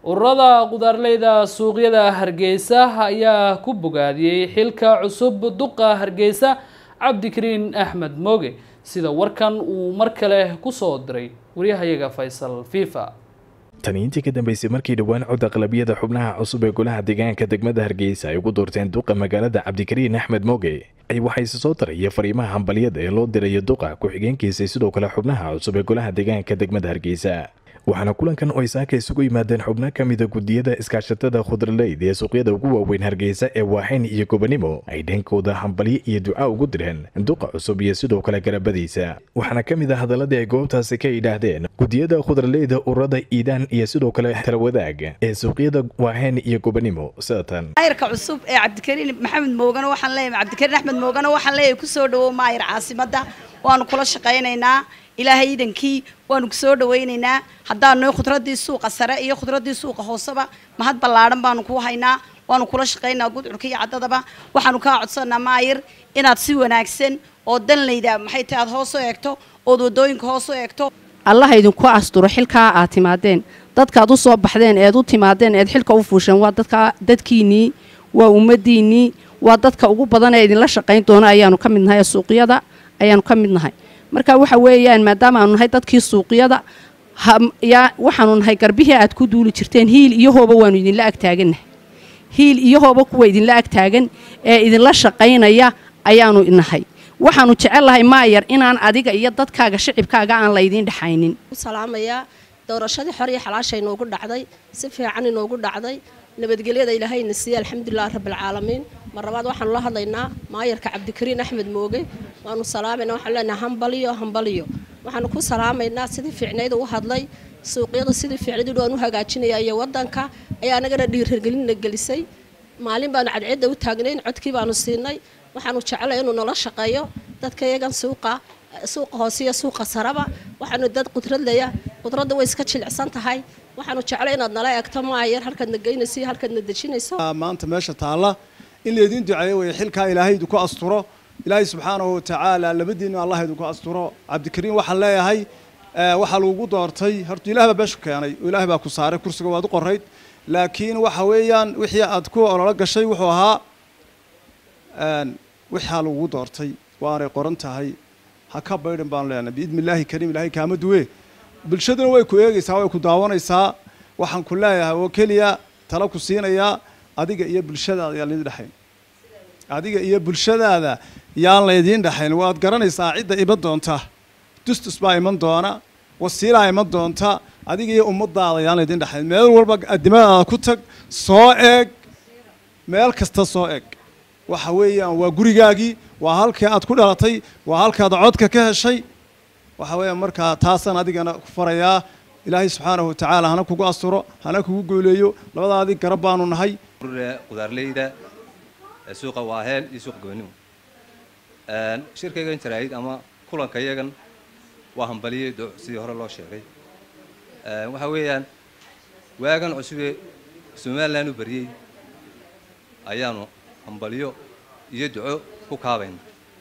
ururada qudaarleyda suuqyada hargeysa ayaa ku bogaadiyey xilka cusub duqa hargeysa cabdikariin axmed mooge sida warkan uu mar kale kusoo diray waryahayaga faysal fifa tani intii ka dambeysay markii dhowaan cod aqlabiyada xubnaha cusub ee golaha deegaanka degmada hargeysa ay ugu doorteen duqa magaalada cabdikariin axmed mooge ay waxayse soo daraya fariimaha hambalyada ee loo dirayo duqa ku-xigeenkiisa sidoo kale xubnaha cusub ee golaha deegaanka degmada hargeysa waxaana kulankan oo ay saaka isugu yimaadeen xubno ka mida gudiyada iskaashatada khudraleyd ee suuqyada ugu waaweyn hargeysa ee waaxayn iyo gobanimo ay dhankooda hambalyo iyo duca ugu direen duqa cusub iyo sidoo kale garabadiisa waxaana ka mid ah hadaladii ay goobtaasi ka yidhaahdeen gudiyada khudraleyda ururada iidaan iyo sidoo kale talawadaag ee suuqyada waaxayn iyo gobanimo sidatan maayirka cusub ee cabdikariin maxamed moogana waxaan leeyahay cabdikariin axmed moogana waxaan leeyahay kusoo dhawow maayir caasimadda waanu kula shaqaynaynaa ilaahay iidankii waanu kusoo dhawaynaynaa haddaanu khudradii suuqa sare iyo khudradii suuqa hooseba mahad ballaadhan baanu kuu haynaa waanu kula shaqaynaa gudcurka iyo caddadaba waxaanu kaa codsanaa maayir inaad si wanaagsan oo danlayda maxay tahay aad hoos u eegto ood wadooyinka hoos u eegto allaha idinku asturo xilkaa aad timaadeen dadkaad u soo baxdeen eed u timaadeen eed xilka u fuusheen waa dadka dadkiinnii waa ummadiinnii waa dadka ugu badan ee idinla shaqayn doona ayaanu ka mid nahay ee suuqyada ayaanu ka mid nahay marka waxa weeyaan maadaama aanu nahay dadkii suuqyada yaa waxaanu nahay garbihii aad ku duuli jirteen hiil iyo hooba waanu idinla agtaagannahay hiil iyo hooba kuwa idinla agtaagan ee idinla shaqaynaya ayaanu nahay waxaanu jecellahay maayar inaan adiga iyo dadkaaga shicibkaaga aan laydiin dhexaynin salaamayaa doorashadii xor iyo xalaasha inoogu dhacday si fiican inoogu dhacday nabadgelyada ilaahayna siiye alxamdulilah rabbilcaalamiin mar labaad waxaanu la hadlaynaa maayarka cabdikariin axmed mooge waanu salaamayna waxaanu leenahay hambaliyo hambaliyo waxaanu ku salaamaynaa sidii fiicnayd u hadlay suuqyada sidii fiicnayd waan u hagaajinaya iyo wadanka ayaa anagana dhiirargelinna gelisay maalin baanu cadceedda u taagnayn codkii baanu siinay waxaanu jecelay inuu nala shaqeeyo dadka iyagan suuqa suuqa hoose iyo suuqa saraba waxaanu dad qudradleya qudradda way iska jilicsan tahay waxaanu jeclay inaad nala eegto maayar halkaadna geynayso iyo halkaadna dejinayso maanta meesha taalla in laydin duceeyo way xilkaa ilaahay idinku asturo ilaahay subxaanahu watacaala labadiinna allah idinku asturo cabdikariin waxaan leeyahay waxaa lagugu doortay horta ilaah baa beeshu keenay oo ilaah baa ku saaray kursiga waad u qorayd laakiin waxa weeyaan wixii aad ku ololo gashay wuxuu ahaa wixaa lagugu doortay waanay qoran tahay ha ka baydhan baanu leenahay biidni illaahi kariim ilaahay kaama duwe bulshaduna way ku eegaysaa way ku daawanaysaa waxaan ku leeyahay oo keliya tala ku siinayaa adiga iyo bulshadaada yaan laydin dhexayn adiga iyo bulshadaada yaan laydiin dhexayn waad garanaysaa cidda iman doonta dustus baa iman doona wasiilaa iman doonta adiga iyo ummadaada yaan laydin dhexayn meel walba adimadaada ku tag soo eeg meel kasta soo eeg waxa weeyaan waa gurigaagii waa halkii aad ku dhalatay waa halkaad codka ka heshay waxa weeyaan markaa taasaan adigana ku farayaa ilaahay subxaanahu watacaala hana kugu asturo hana kugu gooleeyo labadaadii garab baanu nahay qudaarleyda suuqa waaheel iyo suuqa gobanimo shirkaygan jaraayid ama kulanka yagan waa hambaliyey duc sidii hore loo sheegay waxa weeyaan waagan cusube somalilan u baryey ayaanu hambaliyo iyo duco ku kaabayna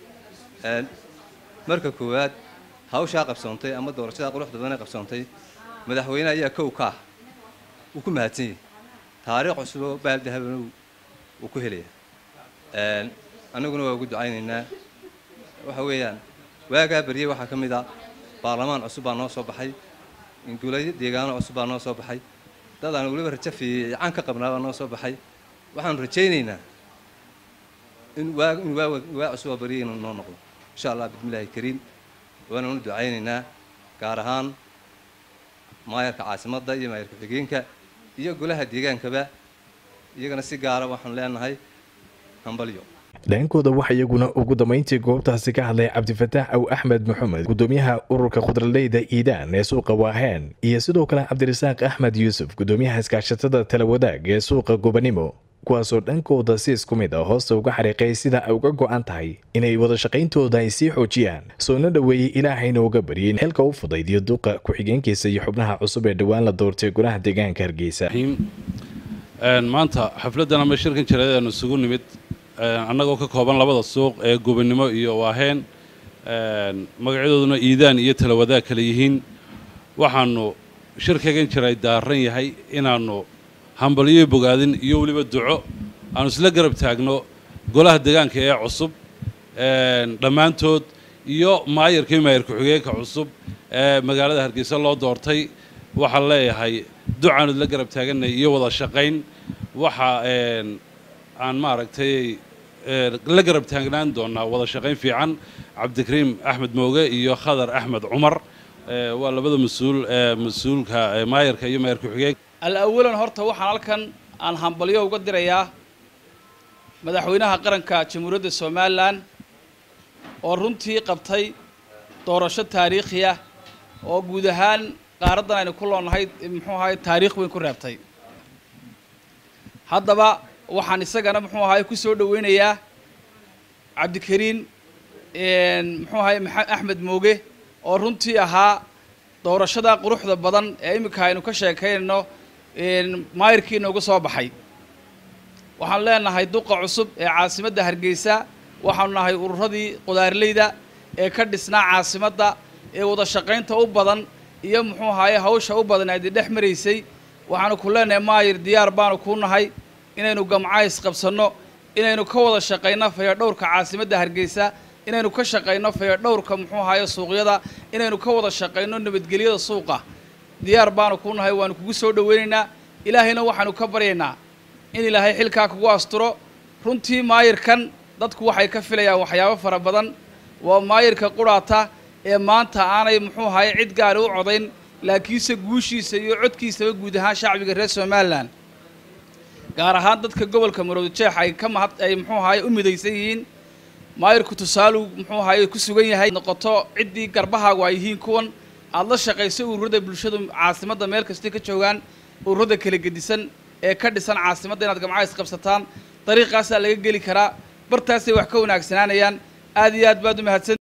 marka koowaad hawshaa qabsoontay ama doorashadaa quruxda badan ee qabsoontay madaxweyne ayaa kow ka ah wuu ku mahadsan yahay taariikh cusuboo baaldahabana wuu ku helaya annaguna waa ugu ducaynaynaa waxa weeyaan waagaa baryey waxaa ka mid ah baarlamaan cusub baa noo soo baxay ingulayo deegaano cusub baa noo soo baxay dad aan weliba rajo fiican ka qabnaa baa noo soo baxay waxaanu rajaynaynaa in waa in waa waa cusubaa baryey inuu noo noqdo insha allah bismillaahi kariim waananu ducaynaynaa gaar ahaan maayarka caasimadda iyo maayarka xigeenka iyo golaha deegaankaba iyagana si gaara waxaanu leenahay hambalyo dhankooda waxa iyaguna ugu dambayntii goobtaasi ka hadlay cabdifataax aw axmed maxamed gudoomiyaha ururka khudraleyda iidaan ee suuqa waaheen iyo sidoo kale cabdirasaaq axmed yuusuf gudoomiyaha iskaashatada talawadaag ee suuqa gobanimo kuwaasoo dhankooda si isku mid ah hoosta uga xariiqay sida ay uga go'an tahay inay wada shaqayntooda ay sii xoojiyaan soona dhoweeyey ilaahayna uga baryay in xilka u fudaydiyo duqa ku-xigeenkiisa iyo xubnaha cusub ee dhowaan la doortay golaha deegaanka hargeysa maanta xafladdan ama shirkan jaraadaanu isugu nimid annagoo ka kooban labada suuq ee gobonnimo iyo waaheen magacyadooduna iidaan iyo talawadaag kale yihiin waxaanu shirkaygan jiray daaran yahay inaannu hambalyo bogaadin iyo weliba duco aanu isla garab taagno golaha deegaanka ee cusub dhammaantood iyo maayarka iyo maayar ku-xigeenka cusub ee magaalada hargeysa loo doortay waxaan leeyahay ducaanu isla garab taaganay iyo wada shaqayn waxa aan maaragtay la garab taagnaan doonaa wada shaqayn fiican cabdikariim axmed mooge iyo khadar axmed cumar waa labada mas-uul mas-uulka maayarka iyo maayar ku-xigeenka al-awalan horta waxaan halkan aan hambalyo uga dirayaa madaxweynaha qaranka jamhuuriyadda somalilan oo runtii qabtay doorasho taariikhiya oo guud ahaan qaaraddan aynu ku loonahay muxuu ahaay taariikh weyn ku reebtay haddaba waxaan isagana muxuu ahaay ku soo dhoweynayaa cabdikariin muxuu ahaay axmed mooge oo runtii ahaa doorashada quruxda badan ee iminka aynu ka sheekaynayno maayirkii inooga soo baxay waxaanu leenahay duqa cusub ee caasimadda hargeysa waxaanu nahay ururadii qudaarleyda ee ka dhisnaa caasimadda ee wada shaqaynta u badan iyo muxuu ahaye hawsha u badan aadi dhex maraysay waxaanu ku leenahay maayir diyaar baanu kuu nahay inaynu gamcays qabsanno inaynu ka wada shaqayno fayadhowrka caasimadda hargeysa inaynu ka shaqayno fayadhowrka muxuu ahaye suuqyada inaynu ka wada shaqayno nabadgelyada suuqa diyaar baanu kuu nahay waanu kugu soo dhoweynaynaa ilaahayna waxaanu ka baryaynaa in ilaahay xilkaa kugu asturo runtii maayirkan dadku waxay ka filayaan waxyaabo fara badan waa maayirka quraata ee maanta aanay muxuu ahaye cid gaari u codayn laakiinse guushiisa iyo codkiisaba guud ahaan shacbiga reer somalilan gaar ahaan dadka gobolka marowda jeex ay ka mahad ay muxuu ahaye u midaysan yihiin maayirku tusaaluu muxuu ahaye ku sugan yahay noqoto ciddii garbahaagu ay yihiin kuwan aada la shaqayso ururada bulshadu caasimadda meel kastay ka joogaan ururada kala gedisan ee ka dhisan caasimadda inaad gamcays qabsataan dariiqaasaa laga geli karaa bartaasay wax ka wanaagsanaanayaan aad iyo aad baad u mahadsan